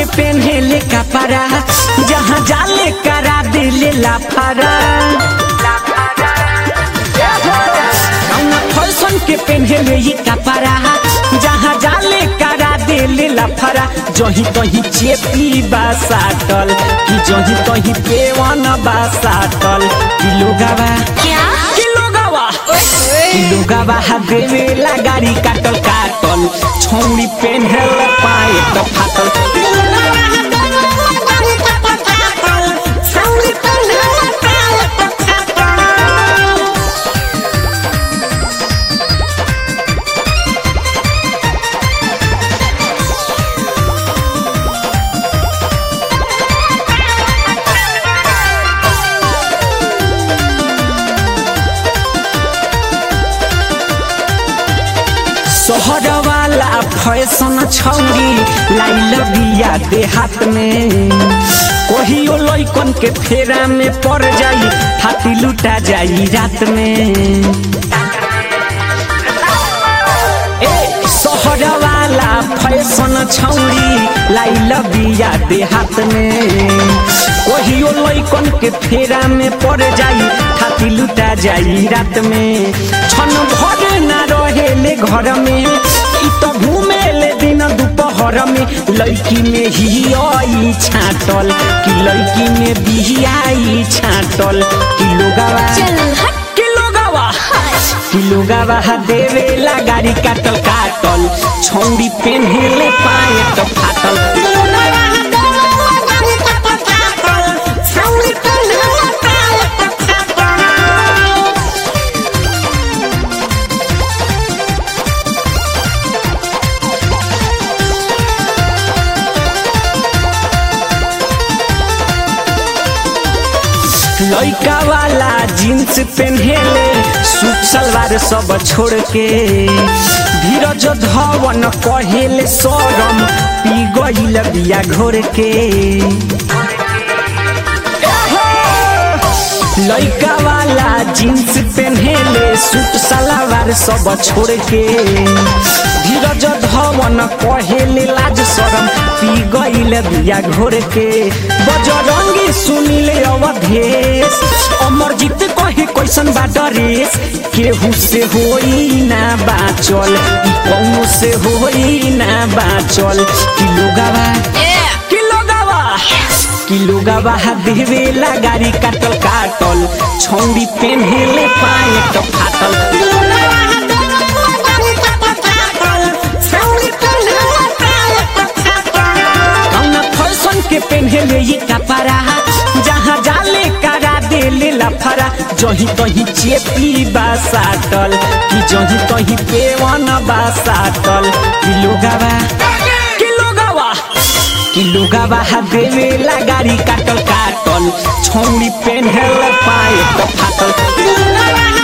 पेन्हेले कपड़ा जहाँ जाले करा दिले लाफारा कौना फैशन के पेन्हेले ही कपड़ा जहाँ जाले करा दिले लाफारा जही तही चेपी बा साटल कि जही तही पेवन बा साटल कि लोगावा क्या कि लोगावा कि लोगावा देवेला गाड़ी काटल काटल छौरी पेन्हेल पाए त फाटल शहर वाला फैशन छौरी लाइल बिया देहात में कहियो लैकन के फेरा में पड़ जाई हाथी लुटा जाई रात में ए शहर वाला फैशन छौरी लाइल बिया देहात में कहियो लैकन के फेरा में पड़ जाई हाथी लुटा जाई रात में छन भर ना रहेले घर में इ त घूमेले दिन दोपहर में लड़की में ही आई छाटल कि लड़की में बिहियाई छाटल कि लोगावा चल हट कि लोगावा कि लोगावा देवेला गाड़ी काटल काटल छौरी पेन्हेले पाए त फाटल लइका वाला जींस पेन्हेले सूट सलवार सब छोड़ के धीरज धवन कहेले सरम पी गईल बिया घोर के लइका वाला जींस पेन्हेले सूट सलवार सब छोड़ के धीरज धवन कहेले लाज शरम पी गईल बिया घोर के बजरंगी सुनिले अवधेश अमरजीत कहे कैसन बा डरेस केहू से होई ना बाचल ई कौनो से होई ना बाचल कि लोगावा कि लोगावा कि लोगावा देवेला गाड़ी काटल काटल छौरी पेन्हेले पाए त फाटल कौना फैशन के पेन्हेले ये कपड़ा जहाँ जाले करा देले लफरा जही तही चेपी बा साटल कि जही तही पेवन बा साटल कि लोगावा कि लोगावा कि लोगावा देवेला गाड़ी काटल काटल छौरी पेन्हेल पाए त फाटल